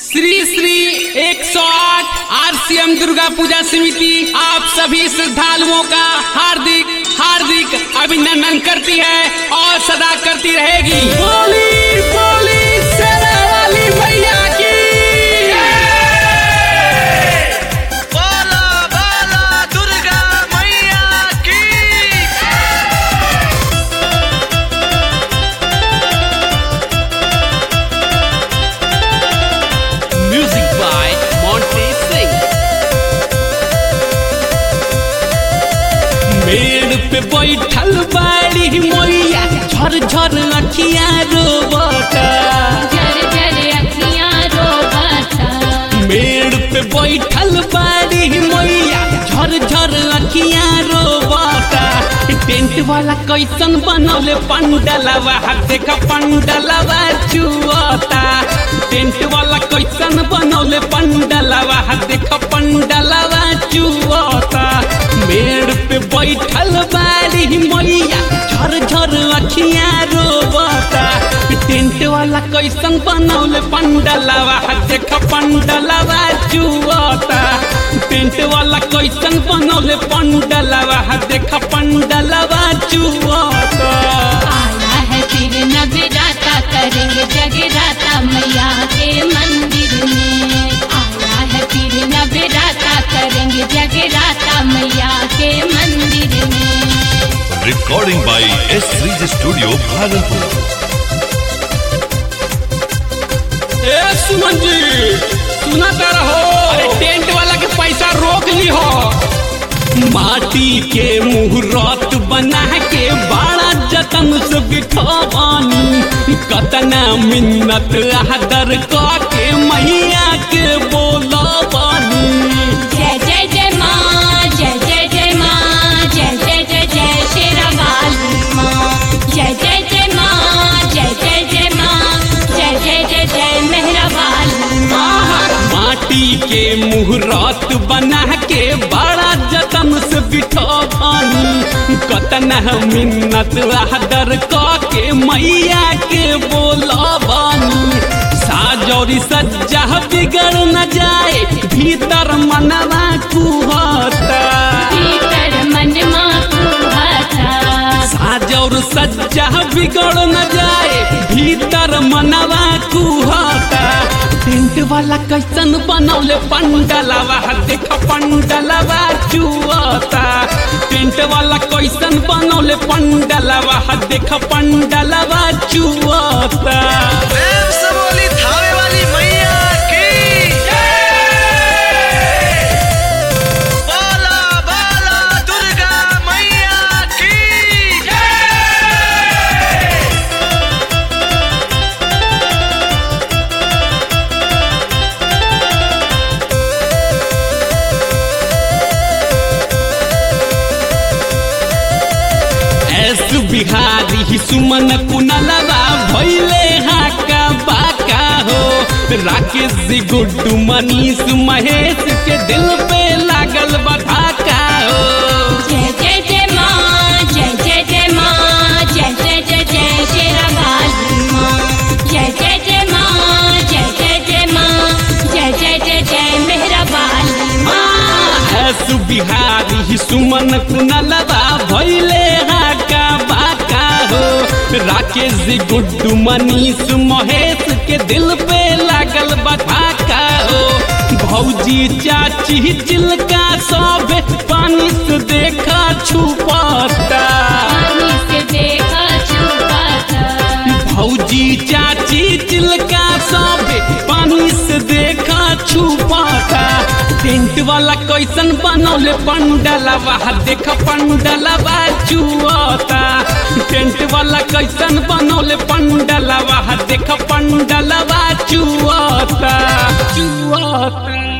Shri Shri 108 RCM Durga Puja समिति आप सभी श्रद्धालुओं का हार्दिक हार्दिक अभिनंदन करती है और सदा करती रहेगी बोली बोली शेरा वाली भैया की बोला बोला दुर्गा मैया की म्यूजिक बाय मोंटे सिंह मेड़ पे बैठल बाड़ी मैया झर झर अखिया रोबता झर झर अखियाँ रोबाता मेड़ पे बैठल बाड़ी मैया झर झर अखिया रोबता टेंट वाला कैसन बनौले पंडलवा देख पंडलवा चुअता टेंट वाला कैसन बनौले पंडलवा देख पंडलवा चुअता मेड़ पे बैठल बाड़ी मैया झर झर अखिया रोबता टेंट वाला कैसन बनौले पंडलवा देख पंडलवा चुअता टेंट वाला कैसन बनौले पंडलवा देख पंडलवा चुअता आया है फिर नगराता करेंगे जगराता मैया के मंदिर में आया है फिर नगराता करेंगे जगराता मैया के मंदिर में recording by S Ridge Studio, Bhagalpur. ए सुमन जी सुना कर रहो अरे टेंट वाला के पैसा रोक ली हो माटी के मुहूर्त बना के बड़ा जतन से बिठवानी कतना मिन्नत आदर के मैया के बोला बानी जय जय जय माँ जय जय जय माँ जय जय जय जय शेरा वाली माँ जय जय जय माँ जय जय जय माँ जय जय जय जय मेहरा वाली माँ माटी के मुहूर्त बना के बड़ा जतन से बिठवानी कतना मिन्नत आदर के मैया के बोला बानी साजौरी सज्जा बिगड़ न जाए भीतर मनवा कुहता भीतर मन माँ कुहाता साजौर सज्जा बिगड़ न जाए भीतर मनवा कुहता टेंट वाला कैसन बनौले पंडलवा देख पंडलवा चुअता टेंट वाला कैसन बनौले पंडलवा देख पंडलवा चुअता प्रेम से बोली थावे वाली मैया की बोला बोला दुर्गा मैया की एस बिहारी सुमन कुनलवा भैले हाका बाका हो राकेश जी गुड्डू मनीष महेश के दिल पे लागल बधाका हो जय जय जय माँ जय जय जय माँ जय जय जय जय शेरा वाली माँ जय जय जय माँ जय जय जय माँ जय जय जय जय मेहरा वाली माँ एस बिहारी सुमन कुनलवा भैले हाका बाका हो राकेश जी गुड्डू मनीष महेश के दिल पे लागल बधाका हो भौजी चाची चिलका सब पानी से देखा छुपाता पानी से देखा छुपाता भौजी चाची चिलका सब पानी से देखा छुपाता टेंट वाला कैसन बनौले पंडलवा देख पंडलवा चुअता टेंट वाला कैसन बनौले पंडलवा देख पंडलवा चुअता चुअता